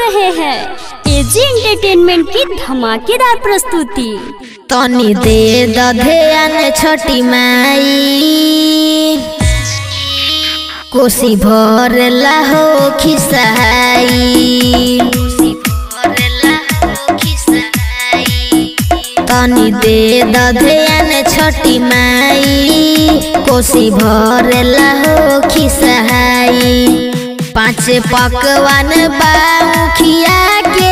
रहे हैं AG entertainment की धमाकेदार प्रस्तुति तनी दे दधेन छोटी माई कोसी भर लाहो खिसाई तनी दे दधेन छोटी माई कोसी भर लाहो खिसाई पाँच पकवान बाखिया के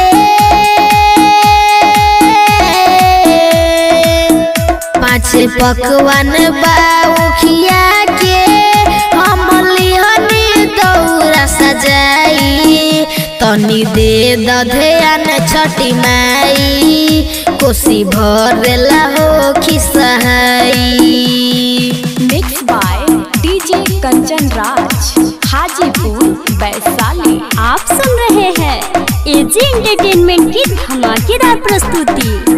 पाँच पकवान बाखिया के हम लिहनी दौरा सजाई तनी दे दधेन छठी माई कोसी भरेला हो खिसहाई mix by DJ Kanchan Raj Hajipur Vaishali आप सुन रहे हैं एजी एंटरटेनमेंट की धमाकेदार प्रस्तुति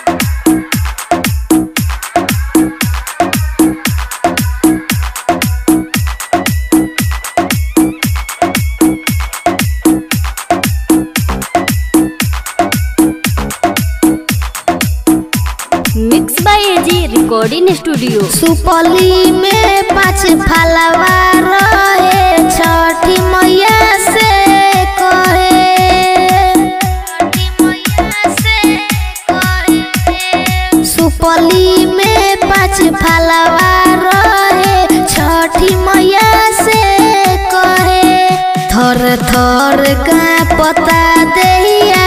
mix by AG recording studio सुपली में पाँच फलवा रहे छठी मैया से कहे सुपली में पाँच फलवा रहे छठी मैया से कहे थर थर का पता देहिया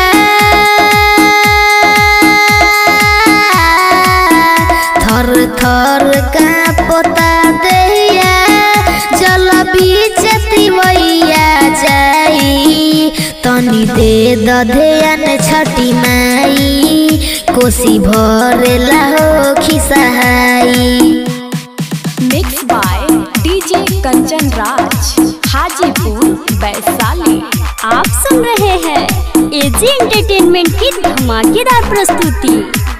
थर थर का पता दैया जल बीच तिवैया जाई तनी दे दधेन छठी माई कोसी भरेला हो खिसहाई mix by DJ Kanchan Raj Hajipur Vaishali आप सुन रहे हैं एजी एंटरटेनमेंट की धमाकेदार प्रस्तुति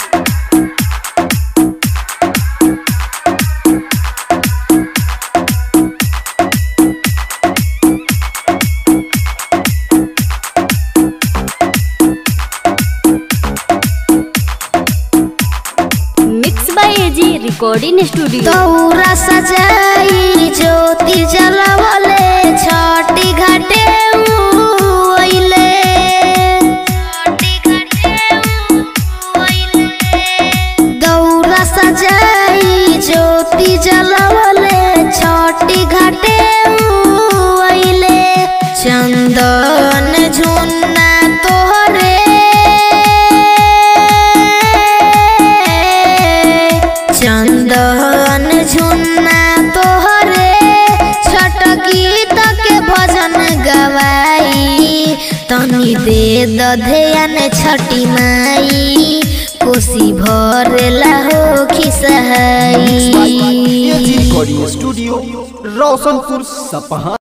mix by AG recording studio दौरा सजाई ज्योति जलवले छठी घाटे उइले दौरा सजाई ज्योति जलवले छठी घाटे उइले चंदन झुन्ना तोहरे चंदन झुन्ना तोहरे छठ गीत के भजन गवाई तनी दे दधेन छठी माई कोसी भरेला हो खिसहाई एजी रिकॉर्डिंग स्टूडियो रोशनपुर सपहा